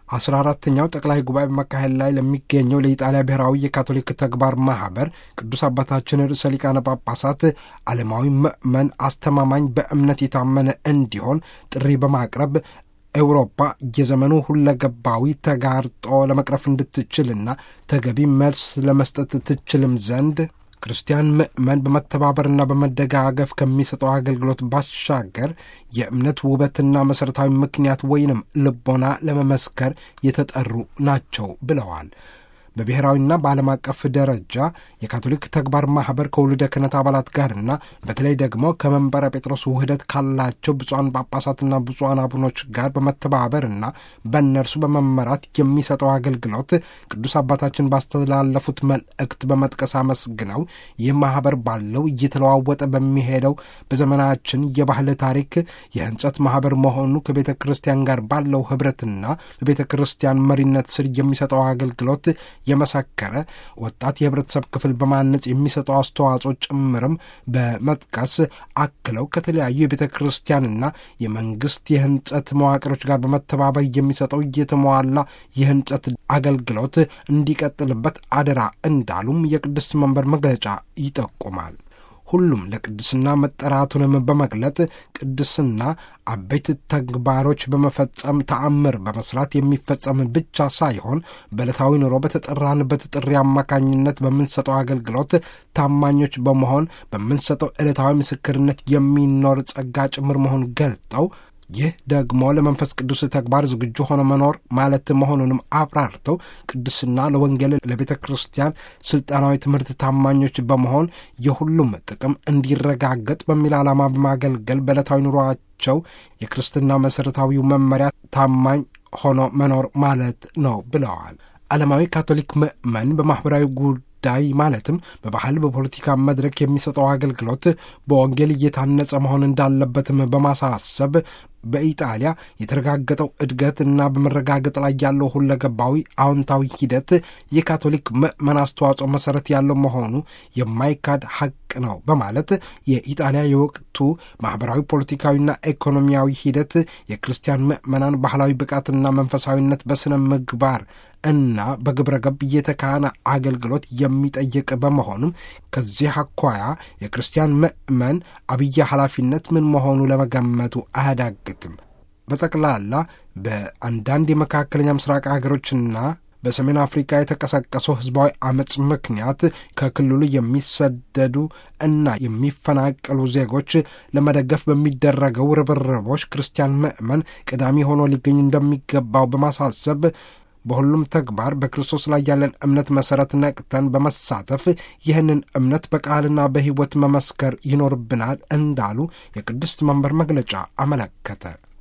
አስራ አራተኛው ጠቅላይ ጉባኤ በመካሄድ ላይ ለሚገኘው ለኢጣሊያ ብሔራዊ የካቶሊክ ተግባር ማህበር ቅዱስ አባታችን ርዕሰ ሊቃነ ጳጳሳት ዓለማዊ ምእመን አስተማማኝ በእምነት የታመነ እንዲሆን ጥሪ በማቅረብ ኤውሮፓ የዘመኑ ሁለገባዊ ተጋርጦ ለመቅረፍ እንድትችልና ተገቢ መልስ ለመስጠት ትችልም ዘንድ ክርስቲያን ምእመን በመተባበርና በመደጋገፍ ከሚሰጠው አገልግሎት ባሻገር የእምነት ውበትና መሠረታዊ ምክንያት ወይንም ልቦና ለመመስከር የተጠሩ ናቸው ብለዋል። በብሔራዊና በዓለም አቀፍ ደረጃ የካቶሊክ ተግባር ማኅበር ከውልደ ክህነት አባላት ጋርና በተለይ ደግሞ ከመንበረ ጴጥሮስ ውህደት ካላቸው ብፁዓን ጳጳሳትና ብፁዓን አቡኖች ጋር በመተባበርና በእነርሱ በመመራት የሚሰጠው አገልግሎት ቅዱስ አባታችን ባስተላለፉት መልእክት በመጥቀስ አመስግነው ይህ ማኅበር ባለው እየተለዋወጠ በሚሄደው በዘመናችን የባህል ታሪክ የህንጸት ማኅበር መሆኑ ከቤተ ክርስቲያን ጋር ባለው ኅብረትና በቤተ ክርስቲያን መሪነት ስር የሚሰጠው አገልግሎት የመሰከረ ወጣት የህብረተሰብ ክፍል በማነጽ የሚሰጠው አስተዋጽኦ ጭምርም በመጥቀስ አክለው ከተለያዩ የቤተ ክርስቲያንና የመንግስት የህንጸት መዋቅሮች ጋር በመተባበር የሚሰጠው የተሟላ የህንጸት አገልግሎት እንዲቀጥልበት አደራ እንዳሉም የቅድስት መንበር መግለጫ ይጠቁማል። ሁሉም ለቅድስና መጠራቱንም በመግለጥ ቅድስና አበይት ተግባሮች በመፈጸም ተአምር በመስራት የሚፈጸም ብቻ ሳይሆን በዕለታዊ ኑሮ በተጠራንበት ጥሪ አማካኝነት በምንሰጠው አገልግሎት ታማኞች በመሆን በምንሰጠው ዕለታዊ ምስክርነት የሚኖር ጸጋ ጭምር መሆን ገልጠው ይህ ደግሞ ለመንፈስ ቅዱስ ተግባር ዝግጁ ሆነ መኖር ማለት መሆኑንም አብራርተው ቅድስና ለወንጌል ለቤተ ክርስቲያን ስልጣናዊ ትምህርት ታማኞች በመሆን የሁሉም ጥቅም እንዲረጋገጥ በሚል ዓላማ በማገልገል በዕለታዊ ኑሯቸው የክርስትና መሠረታዊው መመሪያ ታማኝ ሆኖ መኖር ማለት ነው ብለዋል። ዓለማዊ ካቶሊክ ምእመን በማኅበራዊ ጉዳይ ማለትም በባህል በፖለቲካ መድረክ የሚሰጠው አገልግሎት በወንጌል እየታነጸ መሆን እንዳለበትም በማሳሰብ በኢጣሊያ የተረጋገጠው እድገት እና በመረጋገጥ ላይ ያለው ሁለገባዊ አዎንታዊ ሂደት የካቶሊክ ምዕመን አስተዋጽኦ መሰረት ያለው መሆኑ የማይካድ ሐቅ ነው በማለት የኢጣሊያ የወቅቱ ማኅበራዊ፣ ፖለቲካዊና ኢኮኖሚያዊ ሂደት የክርስቲያን ምዕመናን ባህላዊ ብቃትና መንፈሳዊነት በሥነ ምግባር እና በግብረ ገብ የተካነ አገልግሎት የሚጠይቅ በመሆኑም ከዚህ አኳያ የክርስቲያን ምዕመን አብይ ኃላፊነት ምን መሆኑ ለመገመቱ አያዳግትም። በጠቅላላ በአንዳንድ የመካከለኛ ምስራቅ ሀገሮችና በሰሜን አፍሪካ የተቀሰቀሰው ሕዝባዊ አመፅ ምክንያት ከክልሉ የሚሰደዱ እና የሚፈናቀሉ ዜጎች ለመደገፍ በሚደረገው ርብርቦች ክርስቲያን ምዕመን ቀዳሚ ሆኖ ሊገኝ እንደሚገባው በማሳሰብ በሁሉም ተግባር በክርስቶስ ላይ ያለን እምነት መሠረት ነቅተን በመሳተፍ ይህንን እምነት በቃልና በሕይወት መመስከር ይኖርብናል እንዳሉ የቅድስት መንበር መግለጫ አመለከተ።